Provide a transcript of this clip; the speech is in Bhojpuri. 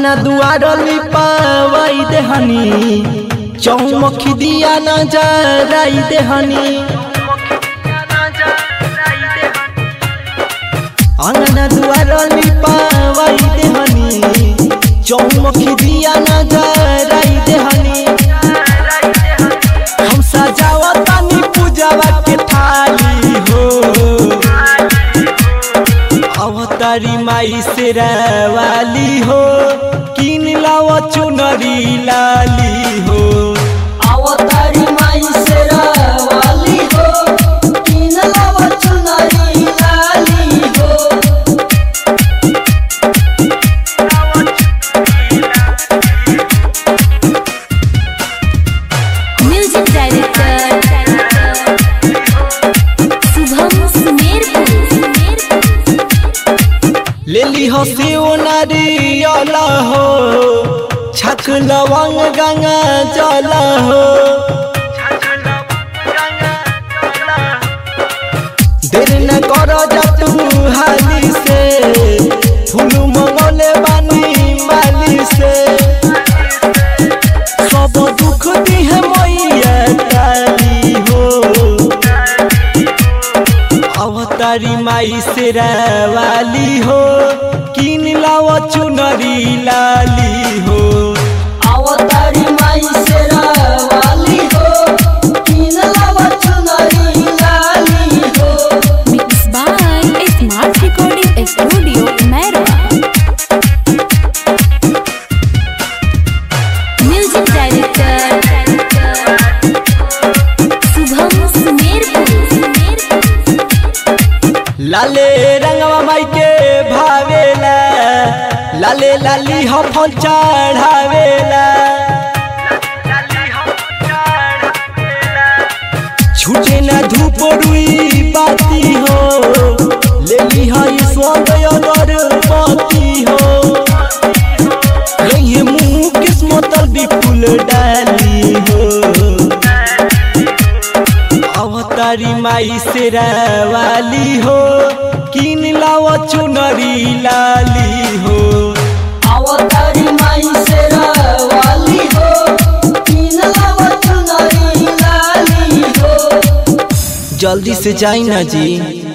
अंगना दुआर लिपावाई देहनी चौमुखी दिया न जराई देहनी अंगना दुआर लिपावाई देहनी चौमुखी दिया न जराई देहनी हम सजावतानी पूजावा के थाली हो अवतारी माई से वाली हो किन लाव चुनरी लाली हो अवतारी माई से वाली हो किन लव चुनरी लाली हो म्यूजिक डायरेक्टर शुभम सुमेरपुर ले ली हो शिव नारियल हो छक लवंग गंगा जल हो देर न कर जतू हाली से फूल मंगले बानी माली से सब दुख दी है मैया काली हो अवतारी माई से वाली हो किन लाव चुनरी लाली हो अवतारी माई से वाली हो किन लव चुनरी लाली हो mix by smart recording studio Mairwa music director Shubham Sumerpur लाले रंगवा माई के भावेला लाले लाली हो फल चढ़ावेला छूटे ना धूप रुई बाती हो ले ली है स्वदय पति हो ये मुंह किस्मत विपुल डाली हो अवतारी माई से वाली हो किन लाव चुनरी लाली हो अवतारी माई से वाली हो किन लव चुनरी लाली हो जल्दी से जाई ना जी